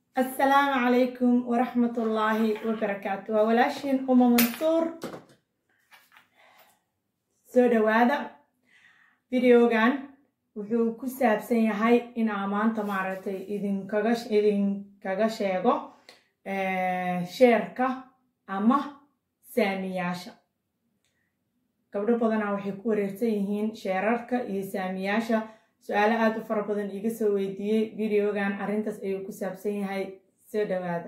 asalaamu calaykum waraxmatullaahi wabarakaatu waa walaashiin uma mansuur soo dhawaada videogan wuxuu ku saabsan yahay inaa maanta maaragtay idinkaga idinkaga sheego sheerka ama saamiyaasha gabdho badanaa waxay ku wareersan yihiin sheerarka iyo saamiyaasha su-aalo aada u fara badan iga soo weydiiyey videogan arrintaas ayuu ku saabsan yahay soo dhawaada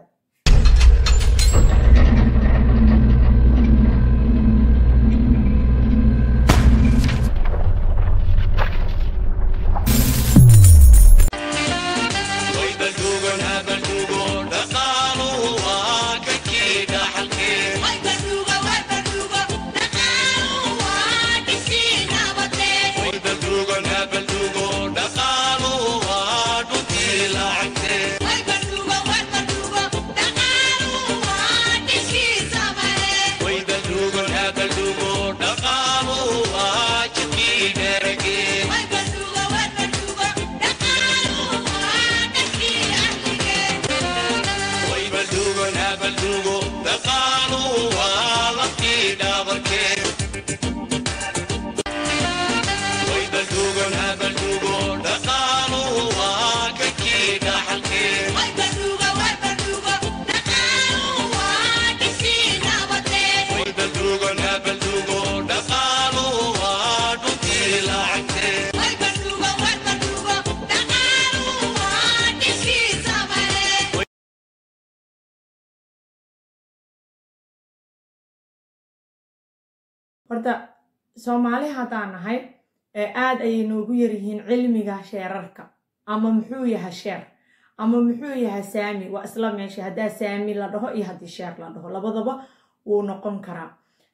horta soomaali haddaan nahay aada ayay noogu yaryihiin cilmiga sheerarka ama muxuu yahay sheer ama muxuu yahay saami waa isla meesha haddaa saami la dhaho iyo haddii sheer la dhaho labadaba wuu noqon karaa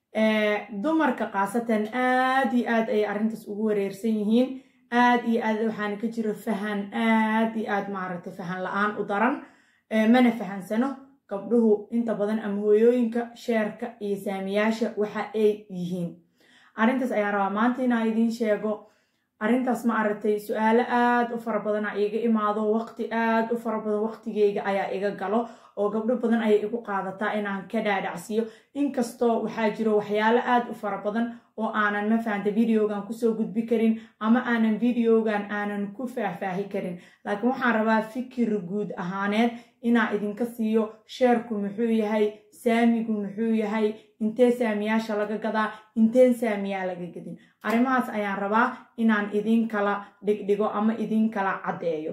dumarka khaasatan aad iyo aad ayay arrintaas ugu wareersan yihiin aad iyo aad waxaana ka jiro fahan aad iyo aad maaragtay fahan la-aan u daran mana fahansano gabdhuhu inta badan ama hooyooyinka sheerka iyo saamiyaasha waxa ay yihiin arrintaas ayaan rabaa maanta inaa idiin sheego arrintaas ma aragtay su-aalo aada u fara badana iga imaado waqti aada u fara badan waqtigeyga ayaa iga galo oo gabdho badan ayay igu qaadataa inaan ka dhaadhacsiiyo inkastoo waxaa jiro waxyaalo aada u fara badan oo aanan ma fahanta videogan kusoo gudbi karin ama aanan videogan aanan ku faahfaahi karin laakiin waxaan rabaa fikir guud ahaaneed inaa idinka siiyo sheerku muxuu yahay saamigu muxuu yahay intee saamiyaasha laga gadaa inteen saamiyaa laga gadin arrimahaas ayaan rabaa inaan idin kala dhigdhigo ama idin kala caddeeyo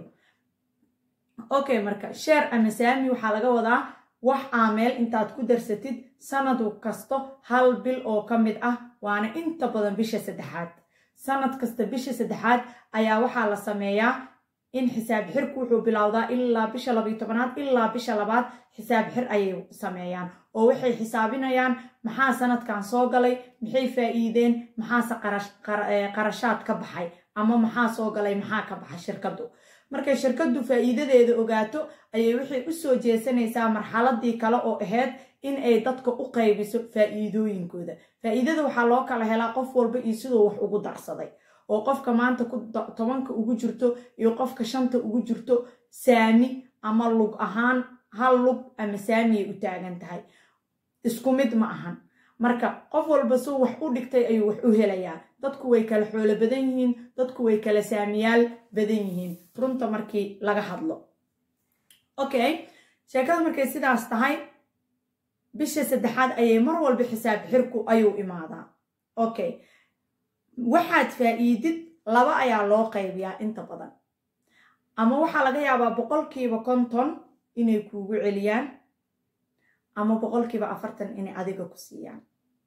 okay marka sheer ama saami waxaa laga wadaa wax aa meel intaad ku darsatid sanad kasto hal bil oo ka mid ah waana inta badan bisha saddexaad sanad kasta bisha saddexaad ayaa waxaa la sameeyaa in xisaab xirku wuxuu bilowdaa ilaa bisha labayo tobanaad ilaa bisha labaad xisaab xir ayay sameeyaan oo waxay xisaabinayaan maxaa sanadkan soo galay maxay faa'iideen maxaase qarashaad ka baxay ama maxaa soo galay maxaa ka baxay shirkaddu markay shirkaddu faa'iidadeeda ogaato ayay waxay u soo jeesanaysaa marxaladii kale oo ahayd in ay dadka u qaybiso faa'iidooyinkooda faa'iidada waxaa loo kala helaa qof walba iyo siduu wax ugu darsaday oo qofka maanta ku tobanka ugu jirto iyo qofka shanta ugu jirto saami ama lug ahaan hal lug ama saamiyay u taagan tahay isku mid ma ahan marka qof walba suu wax u dhigtay ayuu wax u helayaa dadku way kala xoolo badan yihiin dadku way kala saamiyaal badan yihiin runta markii laga hadlo okay sheekada markay sidaas tahay bisha saddexaad ayay mar walba xisaab xirku ayuu imaadaa okay waxaad faa'iidid laba ayaa loo qaybiyaa inta badan ama waxaa laga yaabaa boqolkiiba konton inay kuugu celiyaan ama boqolkiiba afartan inay adiga ku siiyaan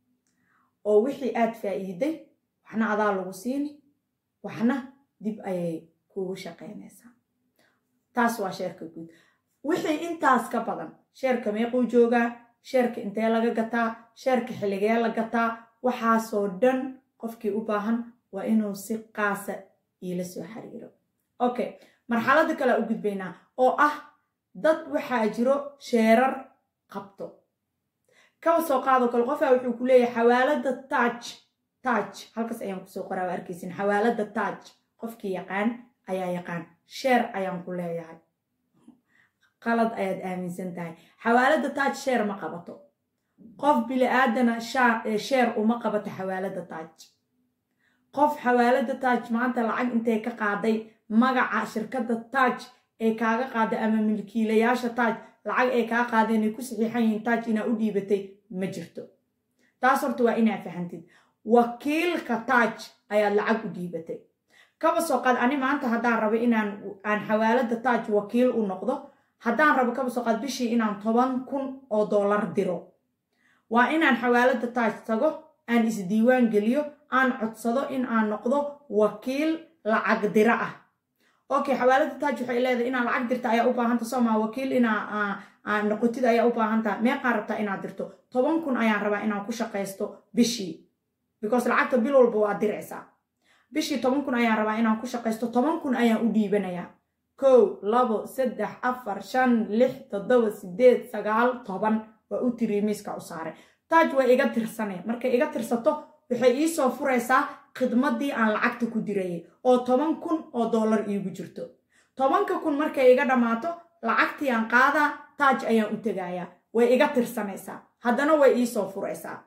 oo wixii aad faa'iiday waxna adaa lagu siini waxna dib ayay kuugu shaqaynaysaa taas waa sheerka guud wixii intaas ka badan sheerka meequu joogaa sheerka intee laga gataa sheerka xilligee la gataa waxaasoo dhan qofkii u baahan waa inuu si qaasa iila soo xiriiro okay marxaladda kale u gudbaynaa oo ah dad waxaa jiro sheerar qabto kaba soo qaado kale qofaa wuxuu ku leeyahay xawaalada taaj taaj halkaas ayaan kusoo qoraa waa arkaysin xawaalada taaj qofkii yaqaan ayaa yaqaan sheer ayaan ku leeyahay qalad ayaad aaminsan tahay xawaalada taaj sheer ma qabato qof bili-aadana sheer uma qabato xawaalada taaj qof xawaalada taaj maanta lacag intay ka qaaday magaca shirkadda taaj ee kaaga qaaday ama milkiilayaasha taaj lacag ay kaa qaadeen ay ku saxiixan yihiin taaj inaa u dhiibatay ma jirto taas horta waa inaa fahantid wakiilka taaj ayaad lacag u dhiibatay kaba soo qaad ani maanta haddaan rabo inaan aan xawaalada taaj wakiil u noqdo haddaan rabo kaba soo qaad bishii inaan toban kun oo dollar diro waa inaan xawaalada taaj tago aan isdiiwaan geliyo aan codsado in aan noqdo wakiil lacag diro ah okay xawaalada taaj waxay leedahay inaad lacag dirta ayaa u baahanta soomaa wakiil inaa noqotid ayaa u baahantaa meeqaa rabtaa inaad dirto toban kun ayaan rabaa inaan ku shaqaysto bishii because lacagta bil walba waa diraysaa bishii toban kun ayaan rabaa inaan ku shaqaysto toban kun ayaan u dhiibanayaa kow labo saddex afar shan lix toddoba sideed sagaal toban waa u tiri miiska u saaray taaj waa iga tirsanee markay iga tirsato waxay iisoo furaysaa khidmaddii aan lacagta ku dirayay oo toban kun oo dollar iigu jirto tobanka kun markay iga dhammaato lacagtii aan qaadaa taaj ayaan u tegayaa way iga tirsanaysaa haddana way iisoo furaysaa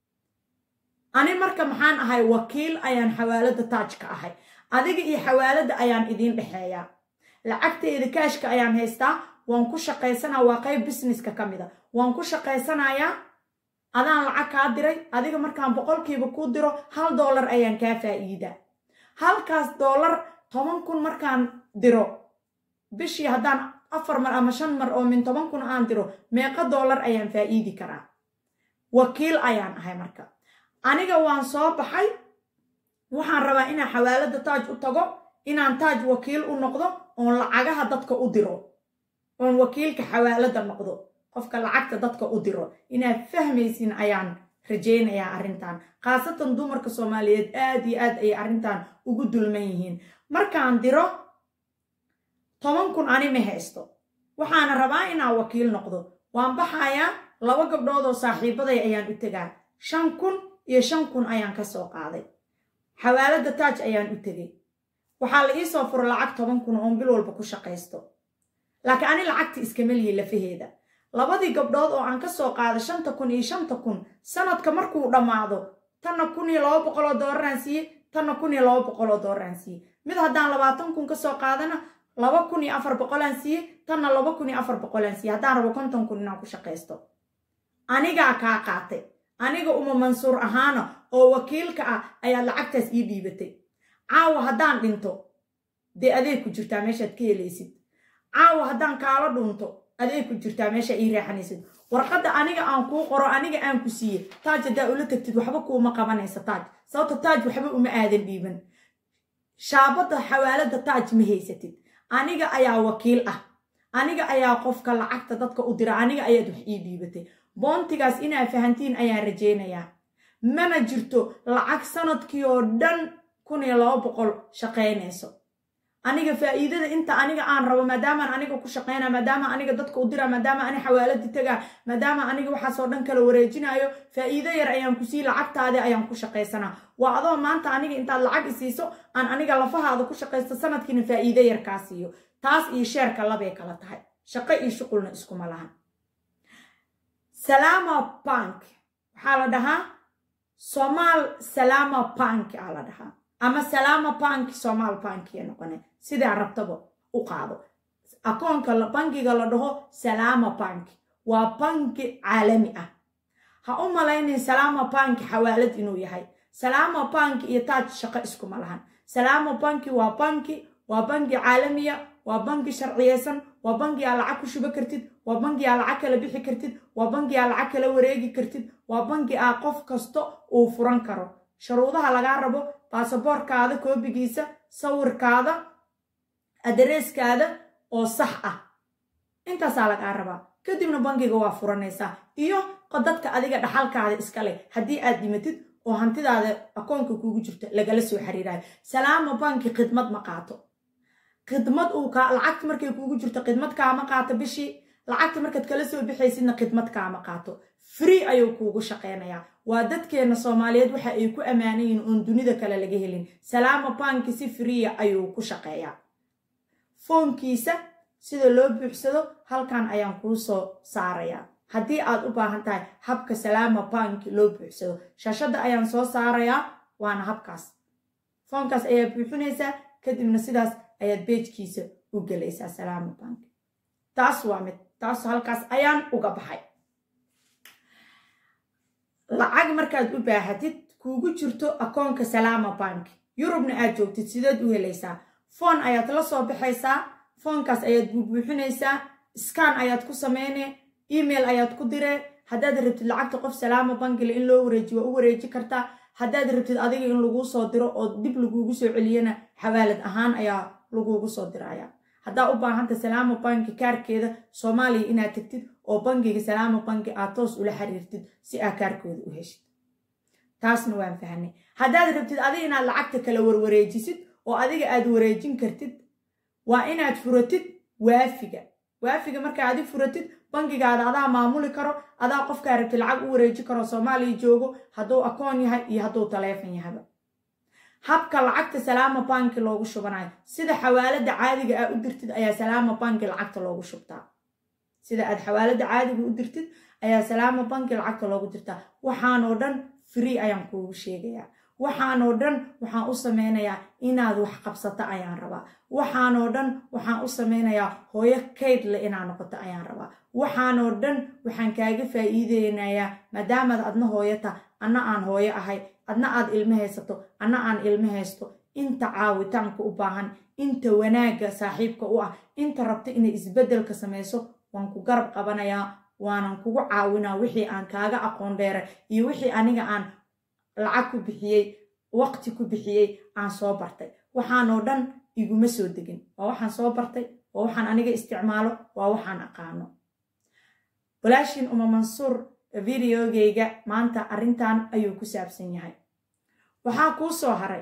ani marka maxaan ahay wakiil ayaan xawaalada taaj ka ahay adiga iyo xawaalada ayaan idiin dhexeeyaa lacagteeda kaashka ayaan haystaa waan ku shaqaysanaa waa qayb businesska ka mid a waan ku shaqaysanayaa adaan lacag kaa diray adiga markaan boqolkiiba kuu diro hal dollar ayaan kaa faa'iidaa halkaas dollar toban kun markaan diro bishii haddaan afar mar ama shan mar oo min toban kun aan diro meeqo dollar ayaan faa'iidi karaa wakiil ayaan ahay marka aniga waan soo baxay waxaan rabaa inaan xawaalada taaj u tago inaan taaj wakiil u noqdo oon lacagaha dadka u diro oon wakiilka xawaalada noqdo qofka lacagta dadka u diro inaad fahmaysin ayaan rajaynayaa arrintan khaasatan dumarka soomaaliyeed aad iyo aad ayay arrintan ugu dulman yihiin markaan diro toban kun ani ma haysto waxaana rabaa inaan wakiil noqdo waan baxayaa laba gabdhood oo saaxiibaday ayaan u tegaa shan kun iyo shan kun ayaan ka soo qaaday xawaalada taaj ayaan u tegay waxaa la iisoo furo lacag toban kun oon bil walba ku shaqaysto laakiin ani lacagta iskama lihi lafaheeda labadii gabdhood oo aan ka soo qaada shanta kun iyo shanta kun sanadka markuu dhammaado tanna kun iyo laba boqoloo doolaraan siiye tanna kun iyo laba boqoloo doolaraan siiye mid haddaan labaatan kun ka soo qaadana laba kun iyo afar boqolaan siiye tanna laba kun iyo afar boqolaan siiye haddaan rabo konton kun inaan ku shaqaysto anigaa kaa qaatay aniga uma mansuur ahaana oo wakiilka ah ayaad lacagtaas ii dhiibatay caawa haddaan dhinto dee adeeg ku jirtaa meeshaad ka helaysid caawa haddaan kaala dhunto adeeg ku jirtaa meesha ii reexanaysid warqadda aniga aan kuu qoro aniga aan ku siiye taaj haddaa ula tagtid waxba kuuma qabanaysa taaj sababta taaj waxba uma aadan dhiiban shaabadda xawaalada taaj ma haysatid aniga ayaa wakiil ah aniga ayaa qofka lacagta dadka u dira aniga ayaad wax ii dhiibatay boontigaas inaa fahantiin ayaan rajaynayaa mana jirto lacag sanadkii oo dhan kun iyo laba boqol shaqaynayso aniga faa'iidada inta aniga aan rabo maadaamaan aniga ku shaqaynaa maadaama aniga dadka u diraa maadaama ani xawaaladi tagaa maadaama aniga waxaasoo dhan kala wareejinayo faa'iido yar ayaan ku sii lacagtaadi ayaan ku shaqaysanaa waa adoo maanta aniga intaad lacag isiiso aan aniga lafahaada ku shaqaysto sanadkiina faa'iido yar kaa siiyo taas iyo sheerka labay kala tahay shaqo iyo shuqulna iskuma lahan salama bank waxaa la dhahaa somaal salama bank aa la dhahaa ama salama bank somaal bankiya noqone sidaa rabtaba u qaado akoonka bankiga la dhaho salama bank waa banki caalami ah ha u malaynin salama bank xawaalad inuu yahay salama bank iyo taaj shaqo iskuma lahan salama banki waa banki waa banki caalamiya waa banki sharciyeysan waa banki aa lacag ku shubo kartid waa banki aa lacag kala bixi kartid waa banki aa lacag kala wareegi kartid waa banki aa qof kasta uu furan karo sharuudaha lagaa rabo baasaboorkaada koobigiisa sawirkaada adareyskaada oo sax ah intaasaa lagaa rabaa kadibna bankiga waa furanaysaa iyo dadka adiga dhaxalkaada iska leh haddii aad dhimatid oo hantidaada akoonka kuugu jirto lagala soo xiriirayo salaama banki khidmad ma qaato khidmad uu kaa lacagta markay kuugu jirto khidmad kaama qaato bishii lacagta markaad kala soo bixaysidna khidmad kaama qaato free ayuu kuugu shaqaynayaa waa dadkeenna soomaaliyeed waxa ay ku ammaanayiin oon dunida kale laga helin salaama banki si freeya ayuu ku shaqeeyaa foonkiisa sida loo buuxsado halkan ayaan kuu soo saarayaa haddii aad u baahan tahay habka salaama banki loo buuxsado shashadda ayaan soo saarayaa waana habkaas foonkaas ayaa buuxinaysaa kadibna sidaas ayaad beejkiisa u gelaysaa salaama banki taas waa mid taas halkaas ayaan uga baxay lacag markaad u baahatid kuugu jirto akoonka salaama banki yurubna aad joogtid sideed u helaysaa foon ayaad la soo baxaysaa foonkaas ayaad buubuuxinaysaa skan ayaad ku sameynee email ayaad ku diree haddaad rabtid lacagta qof salaama bankile in loo wareejiyo waa u wareeji kartaa haddaad rabtid adiga in laguu soo diro oo dib laguugu soo celiyana xawaalad ahaan ayaa laguugu soo diraya haddaa u baahanta salaama banki kaarkeeda soomaaliya inaad tagtid oo bankiga salaama banki aad toos ula xiriirtid si aa kaarkooda u heshid taasna waan fahnay haddaad rabtid adiga inaad lacagta kala warwareejisid oo adiga aad wareejin kartid waa inaad furatid waafiga waafiga markaa adi furatid bankigaada adaa maamuli karo adaa qofkaa rabtid lacag u wareeji karo soomaaliya joogo hadduu akoon yahay iyo hadduu taleefon yahaba habka lacagta salaama banki loogu shubanayo sida xawaalada caadiga aa u dirtid ayaa salaama banki lacagta loogu shubtaa sida aad xawaalada caadiga u dirtid ayaa salaama banki lacagta loogu dirtaa waxaanoo dhan free ayaan kuugu sheegayaa waxaanoo dhan waxaan u sameynayaa inaad wax qabsato ayaan rabaa waxaanoo dhan waxaan u sameynayaa hooyo kaydle inaad noqoto ayaan rabaa waxaanoo dhan waxaan kaaga faa'iideynayaa maadaamaad adna hooyota anna aan hooyo ahay adna aad ilmo haysato anna aan ilmo haysto inta caawitaanka u baahan inta wanaagga saaxiibka u ah inta rabta inay isbeddelka samayso waan ku garab qabanayaa waanan kugu caawinaa wixii aan kaaga aqoon dheeray iyo wixii aniga aan lacag ku bixiyey waqti ku bixiyey aan soo bartay waxaanoo dhan iguma soo degin waa waxaan soo bartay waa waxaan aniga isticmaalo waa waxaan aqaano walaashin uma mansuur videogeyga maanta arrintan ayuu ku saabsan yahay waxaa kuu soo haray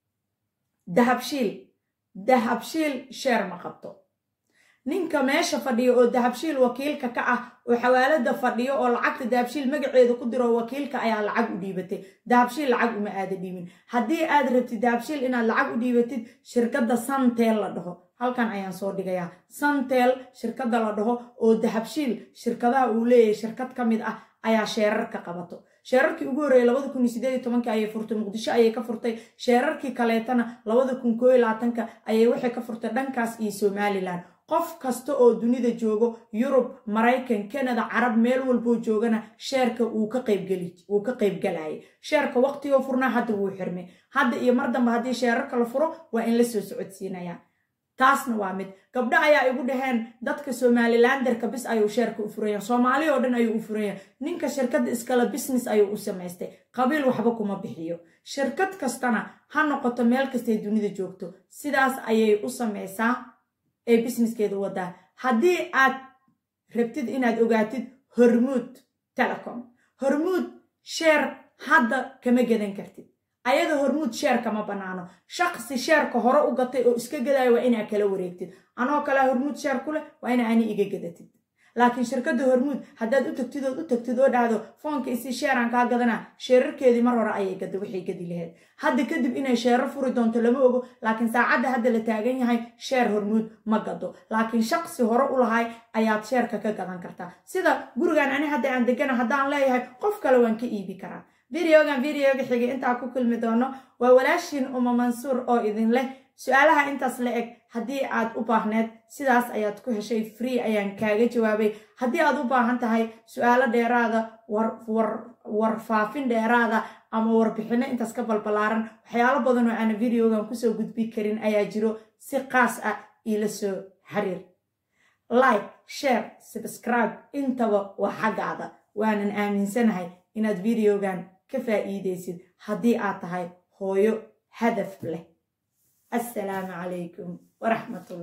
dahabshiil dahabshiil sheer ma qabto ninka meesha fadhiyo oo dahabshiil wakiilka ka ah oo xawaalada fadhiyo oo lacagta dahabshiil magaceeda ku diro wakiilka ayaa lacag u dhiibatay dahabshiil lacag uma aada dhiibin haddii aad rabtid dahabshiil inaad lacag u dhiibatid shirkadda santel la dhaho halkan ayaan soo dhigayaa santel shirkadda la dhaho oo dahabshiil shirkadaha uu leeyahay shirkad ka mid ah ayaa sheerarka qabato sheerarkii ugu horreeyay labada kun iyo sideed iyo tobankii ayay furtay muqdisho ayay ka furtay sheerarkii kaleetana labada kun koo iyo labaatanka ayay waxay ka furtay dhankaas iyo somalilan qof kasta oo dunida joogo yurub maraykan kanada carab meel walboo joogana sheerka wuu ka qaybgalayay sheerka waqtigoo furnaa hadda wuu xirmay hadda iyo mar dambe haddii sheerarka la furo waa in la soo socodsiinayaa taasna waa mid gabdho ayaa igu dhaheen dadka somalilanderka bis ayuu sheerka u furaya soomaali oo dhan ayuu u furaya ninka shirkadda iskale business ayuu u samaystay qabiil waxba kuma bixiyo shirkad kastana ha noqoto meel kastay dunida joogto sidaas ayay u samaysaa ee businesskeeda wadaa haddii aad rabtid inaad ogaatid hormuud telecom hormuud sheer hadda kama gedan kartid ayada hormuud sheer kama bannaano shaqsi sheerka hore u gatay oo iska gadaayo waa inaa kala wareegtid anoo kalea hormuud sheer ku leh waa ina ani iga gadatid laakiin shirkadda hormuud haddaad u tagtid ood u tagtid oo dhahdo foonka isi sheeraan kaa gadanaa sheerarkeedii mar hore ayay gada waxay gadi laheyd hadda kadib inay sheerar furi doonto lama ogo laakiin saacadda hadda la taagan yahay sheer hormuud ma gado laakiin shaqsi hore u lahay ayaad sheerka ka gadan kartaa sida gurigan ani hadda aan degana haddaan leeyahay qof kale waan ka iibi karaa videogan videoga xigay intaa ku kulmi doono waa walaashiin uma mansuur oo idin leh su-aalaha intaas la eg haddii aad u baahneed sidaas ayaad ku heshay free ayaan kaaga jawaabay haddii aad u baahan tahay su-aalo dheeraada warfaafin dheeraada ama warbixinno intaas ka balbalaaran waxyaalo badan oo aana videogan kusoo gudbi karin ayaa jiro si qaas ah iila soo xiriir like share subscribe intaba waa xaggaada waanan aaminsanahay inaad videogan ka faa'iidaysid haddii aad tahay hooyo hadaf leh السلام عليكم ورحمة الله